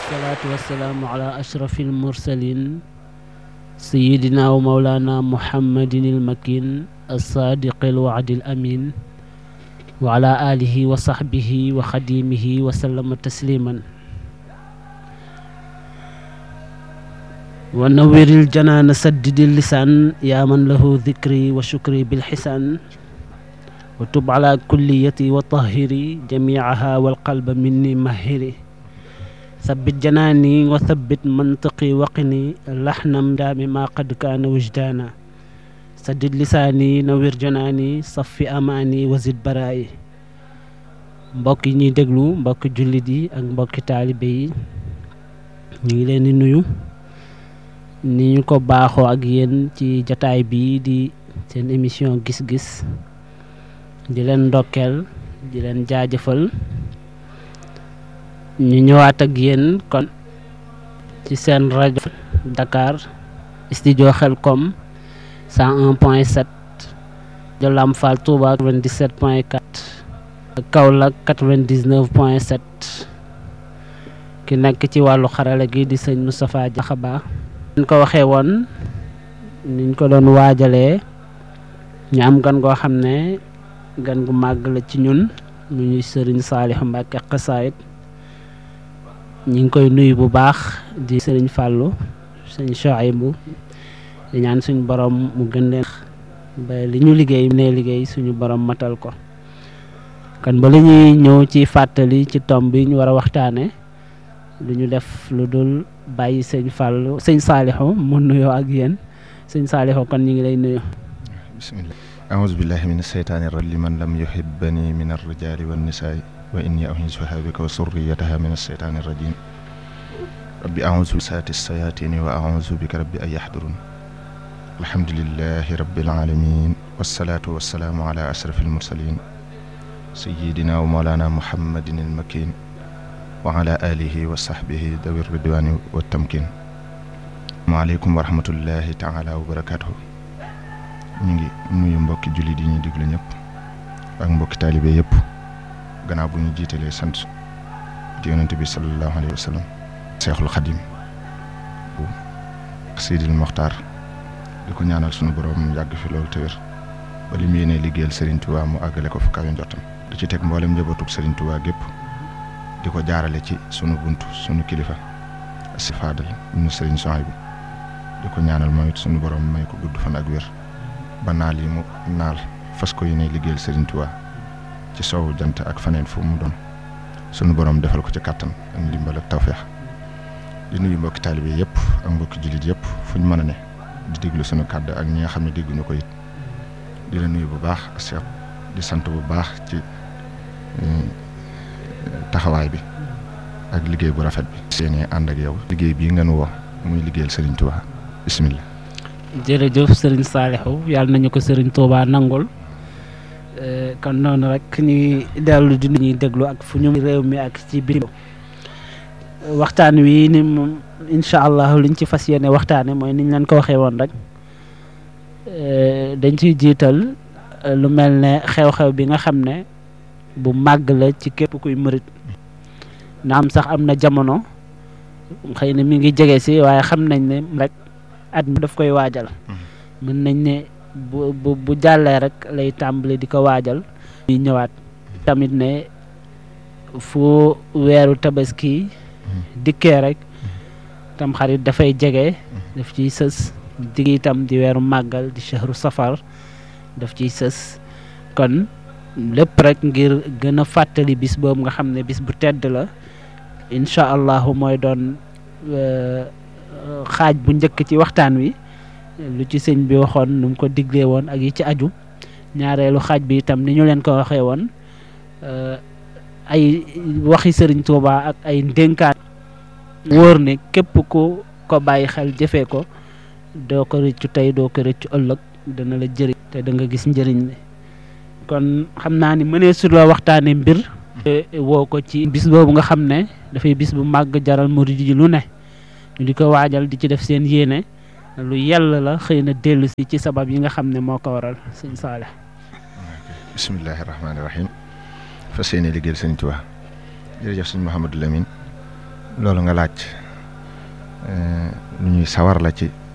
والصلاة والسلام على أشرف المرسلين سيدنا ومولانا محمد المكين الصادق الوعد الأمين وعلى آله وصحبه وخديمه وسلم تسليما ونور الجنان سدد اللسان يا من له ذكري وشكري بالحسان وتب على كليتي وطهري جميعها والقلب مني مهري ثبت جناني وثبت منطقي وقني لحنا دام ما قد كان وجدانا سدد لساني نوير جناني صف أماني وزد برائي mbokk yi ñuy déglu mbokki jullit yi ak mbokki taalibe yi ñu ngi leen di nuyu ni ñu ko baaxoo ak yéen ci jataay bii di seen émission gis-gis di leen ndokkeel di leen jaajëfal ñu ñëwaat ak yéen kon ci seen rajo Dakar studio Xelcom 101 point 7 de Lamp Fall Touba 97 point 4 Kaolack 99 point 7 ki nekk ci wàllu xarala gi di sëñ Moustapha Diakhaba ñu ko waxee woon niñ ko doon waajalee ñu am gan goo xam ne gan gu màgg la ci ñun mu ñuy sëriñ Saliou Mbacke xasaayit ñi ngi koy nuyu bu baax di sëriñ Fallou sëñ Chouaïbou di ñaan suñu borom mu gën leen ba li ñu liggéey ne liggéey suñu borom matal ko kon ba li ñuy ñëw ci fàttali ci tomb bi ñu war a waxtaane lu ñu def lu dul bàyyi sëñ Fallou sëñ Saliou mu nuyoo ak yéen sëñ Saliou kon ñu ngi lay nuyu bismillah aouzu billahi min asheytaani rajim liman lam yuhibbani min arrijali wannisaai wa inni u'iizuha bika wa surriyataha min asheytaani rajim rabbi aouzu saati sayatini wa aouzu bika rabbi an yahdurun alhamdulillahi rabbil alamin wassalaatu wassalaamu ala ashrafil mursalin sayyidina wa mawlana muhammadin almakin wa ala alihi wa sahbihi dawi ridwani wa tamkin maaleykum wa rahmatullahi taala wa barakatuhu ñu ngi nuyu mbokki jullit yi ñuy diglu ñëpp ak mbokki taalibe yëpp gannaaw bu ñu jiitalee sant ci yonente bi sallallahu alayhi wa sallam seexul xadim bu Seydil Moxtaar di ko ñaanal sunu borom yàgg fi loolu te wér ba li mu yéenee liggéeyal Serigne Touba mu àggale ko fa kawe njottam di ci teg mboolem njabootug Serigne Touba gépp di ko jaarale ci sunu buntu sunu kilifa si faadal ñu Serigne Souhaïbou di ko ñaanal moom it sunu borom may ko gudd fan ak wér ba naal yi mu naal fas ko yéene liggéeyal Serigne Touba ci soowu jant ak faneen fu mu doon sunu borom defal ko ci kàttan ak ndimbal ak tawféex di nuyu mbokki taalibe yëpp ak mbokki jullit yëpp fu ñu mën a ne di déglu sunu kàddu ak ñi nga xam ne dégguñu ko it di la nuyu bu baax Cheikh di sant bu baax ci taxawaay bi ak liggéey bu rafet bi. seenee ànd ak yow liggéey bii ngeen woo muy liggéeyal Serigne Touba bisimilah. jërëjëf sëriñ Saliou yàlla nañu ko sëriñ Touba nangul kon noonu rek ñuy dellu di ñuy déglu ak fu ñu réew mi ak ci biir waxtaan wi ni moom incha allah liñ ci fas yéene waxtaane mooy niñ leen ko waxee woon rek dañ ciy jiital lu mel ne xew-xew bi nga xam ne bu màgg la ci képp kuy mërit na am sax am na jamono xëy na mi ngi jege si waaye xam nañ ne rek at mi daf koy waajal mën nañ ne bu bu bu jàllee rek lay tàmbali di ko waajal ñuy ñëwaat tamit ne fu weeru tabaski dikkee rek tam xarit dafay jege daf ciy sës digg itam di weeru màggal di shahru safar daf ciy sës kon lépp rek ngir gën a fàttali bis boobu nga xam ne bis bu tedd la incha allahu mooy doon xaaj bu njëkk ci waxtaan wi lu ci sëñ bi waxoon nu mu ko diglee woon ak yi ci aju ñaareelu xaaj bi itam ni ñu leen ko waxee woon ay waxi sëriñ Touba ak ay ndénkaan wóor ne képp ku ko bàyyi xel jëfee ko doo ko rëccu tey doo ko rëccu ëllëg dana la jëriñ te da nga gis njëriñ li kon xam naa ni mënee su la waxtaane mbir woo ko ci bis boobu nga xam ne dafay bis bu màgg jaral murid yi lu ne ñu di ko waajal di ci def seen yéene lu yàlla la xëy na dellu si ci sabab yi nga xam ne moo ko waral sëñ Saale bisimilahi rahmaani rahim fas yéene liggéeyal sëñ Tuubaa jërëjëf sëñ Mouhamadou Lamine loolu nga laaj lu ñuy sawar la ci